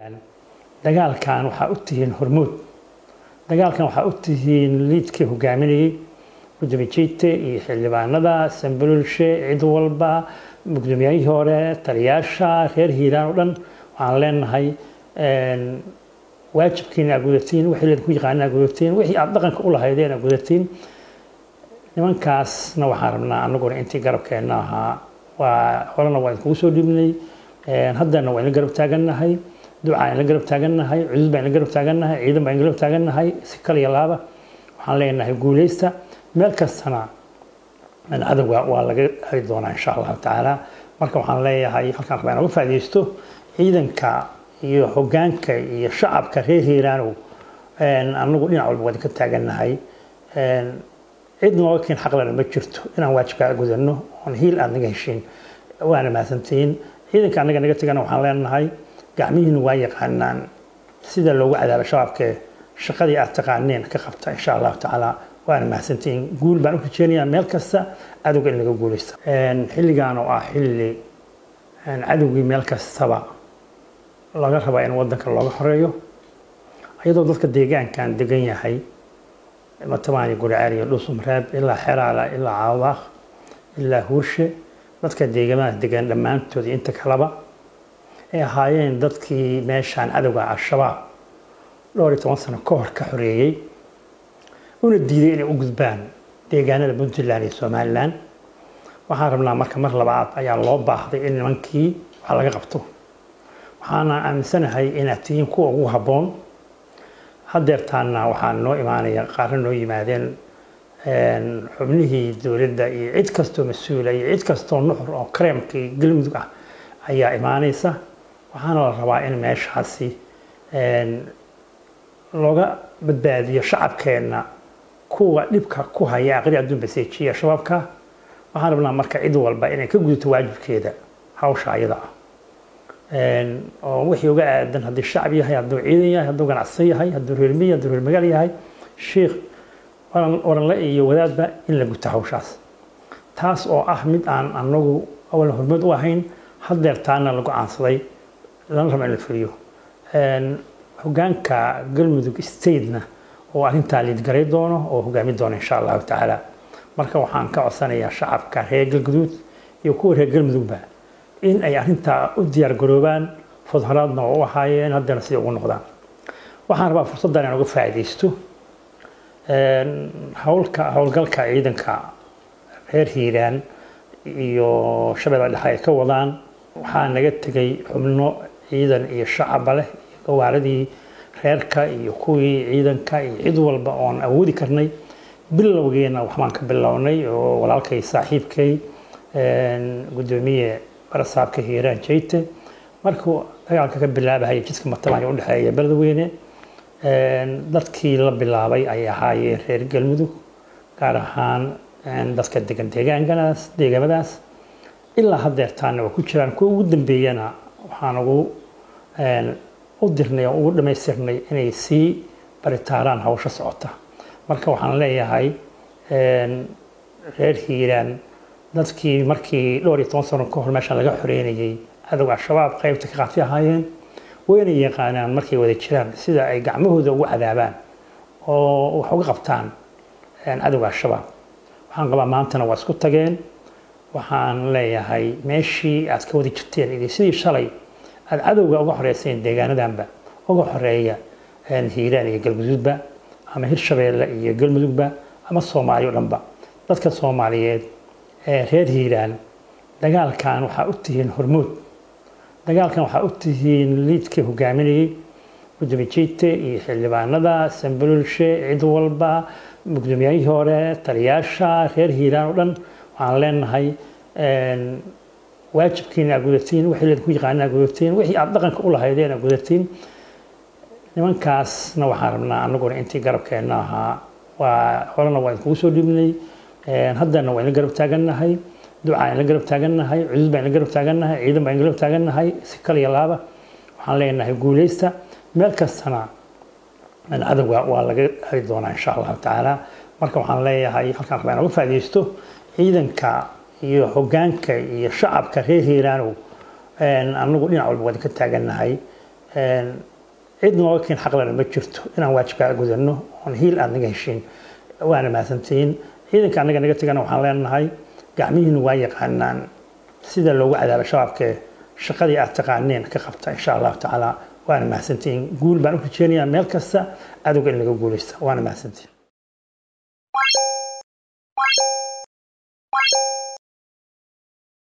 dagaalkan waxaa u tihiin hormuud dagaalkan waxaa u tihiin liidkii hogaaminayay gudoomiye jeyte iyo xildhibaanada sambalulshe cid walba guddoomiyahii hore taliyaasha reer hiiraan oo dhan waxaan leenahay waajibkiina aad gudatiin wixii laydinku yaqaana aad gudatiin wixii aad dhaqanka u lahaydeen aad gudatiin nimankaasna waxaan rabnaa anaguna intii garabkeenna ahaa waa horena waa idinkugu soo dhiibnay haddana waa idin garab taagannahay ducaa idin garab taagannahay cudud baa idin garab taagannahay ciidan baa idin garab taagannahay si kal iyo laaba waxaan leenahay guuleysta meel kastana cadowga waa laga heli doonaa insha allahu tacaala marka waxaan leeyahay halkaan rabaa inooga faa'iidaysto ciidanka iyo hoggaanka iyo shacabka reer hiiraanow anagu dhinac walba waa idinka taagannahay cid nooga keen xaqlana ma jirto inaan waajibkaa gudanno oon hiil aad naga heshiin waana mahadsantihiin ciidanka annaga naga tegana waxaan leenahay gacmihiinu waa yaqaanaan sida loogu cadaabo shabaabkee shaqadii aad taqaaneen ka qabta insha allahu tacaala waana mahadsantihiin guul baan u rajeynayaa meel kasta cadowga in laga guuleysta xilligan oo ah xilli cadowgii meel kastaba laga rabaa in wadanka looga horeeyo iyadoo dadka deegaankan degan yahay matamaani gurcaal iyo dhuusumreeb ilaa xeraala ilaa caawaaq ilaa huurshe dadka deegamada degan dhammaantood iyo inta kaleba ay ahaayeen dadkii meeshaan cadowga al-shabaab dhowr iyo toban sano ka hor ka xoreeyey una diiday inay u gudbaan deegaanada puntland iyo somalilan waxaan rabnaa marka mar labaad ayaa loo baahday in nimankii wax laga qabto waxaana aaminsanahay inaad tihiin kuwa ugu habboon hadeertaana waxaa noo imaanaya qaarna noo yimaadeen xubnihii dowladda iyo cid kastoo mas-uula iyo cid kastoo nuxur oo kareemkii galmudug ah ayaa imaanaysa waxaana la rabaa in meeshaasi looga badbaadiyo shacabkeenna kuwa dhibka ku haya aqri adduun baseejiya shabaabka waxaan rabnaa marka cid walba inay ka gudato waajibkeeda hawsha ayada ah oo wixii uga aadan haddii shacab yahay hadduu ciidan yahay hadduu ganacsan yahay hadduu reermiya hadduu reer magaal yahay sheikh waranle iyo wadaadba in la guto hawshaas taas oo ah mid aan anagu awalna hormood u ahayn hadeertaana la go-aansaday lana raba in la fuliyo hogaanka galmudug statena oo arrintaa liidgaray doono oo hogaami doono insha allahu tacaala marka waxaan ka codsanayaa shacabka reer galguduud iyo kuwa reer galmudugba in ay arrintaa u diyaar garoobaan fudharaadna oo u ahaayeen haddana siday ugu noqdaan waxaan rabaa fursaddan inaan uga faa'iidaysto howlka howlgalka ciidanka reer hiiraan iyo shabeella dhexe ay ka wadaan waxaa naga tegay xubno ciidan iyo shacaba leh iyo gawaaradii reerka iyo kuwii ciidanka iyo cid walba oon awoodi karnay bilowgeena waxbaan ka bilownay oo walaalkay saaxiibkay gudoomiye barasaabka hiiraan jeyte markuu dagaalka ka bilaabahaya jidka matamaani u dhexeeya beledweyne dadkii la bilaabay ay ahaayeen reer galmudug gaar ahaan dadka degan deegaankanaas deegaamadaas ilaa hadeertaana waa ku jiraan kuwa ugu dambeeyana waxaan ugu u dirnay oo ugu dhammaystirnay inay sii baritaaraan hawsha socota marka waxaan leeyahay reer hiiraan dadkii markii dhowr iyo toban sano ka hor meeshaan laga xoreynayay cadowga al-shabaab qaybta ka qaatay ahaayeen wayna yaqaanaan markay wada jiraan sida ay gacmahooda ugu cadaabaan oo wax uga qabtaan cadowga al-shabaab waxaan qabaa maantana waa isku tageen waxaan leeyahay meeshii aad ka wada jirteen iyo sidii shalay aad cadowga uga xoreyseen deegaanadanba uga xoreeya hiiraan iyo galguduudba ama hirshabeelle iyo galmudugba ama soomaaliya o dhanba dadka soomaaliyeed ee reer hiiraan dagaalkan waxaa u tihiin hormuud dagaalkan waxaa u tihiin liidkii hogaaminayay gudoomiye jeyte iyo xildhibaanada sambalulshe cid walba guddoomiyahii hore taliyaasha reer hiiraan oo dhan waxaan leenahay waajibkiina aad gudatiin wixii laydinku yaqaana aad gudatiin wixii aad dhaqanka u lahaydeen aad gudatiin nimankaasna waxaan rabnaa anaguna intii garabkeenna ahaa waa horena waa idinkugu soo dhiibnay haddana waa idin garab taagannahay ducaa idin garab taagannahay cudud baa idin garab taagannahay ciidan baa idin garab taagannahay si kal iyo laaba waxaan leenahay guuleysta meel kastana cadowga waa laga heli doonaa insha allahu tacaala marka waxaan leeyahay halkaan rabaa inooga faa'iidaysto ciidanka iyo hoggaanka iyo shacabka reer hiiraanow anagu dhinac walba waa idinka taagannahay cid nooga keen xaqlana ma jirto inaan waajibkaa gudano oon hiil aad naga heshiin waana mahadsantihiin ciidanka annaga naga tegana waxaan leenahay gacmihiinu waa yaqaanaan sida loogu cadaabo shabaabkee shaqadii aad taqaaneen ka qabta insha allahu tacaala waana mahadsantihiin guul baan u rajeynayaa meel kasta adowga in laga guuleysta waana mahadsantihiin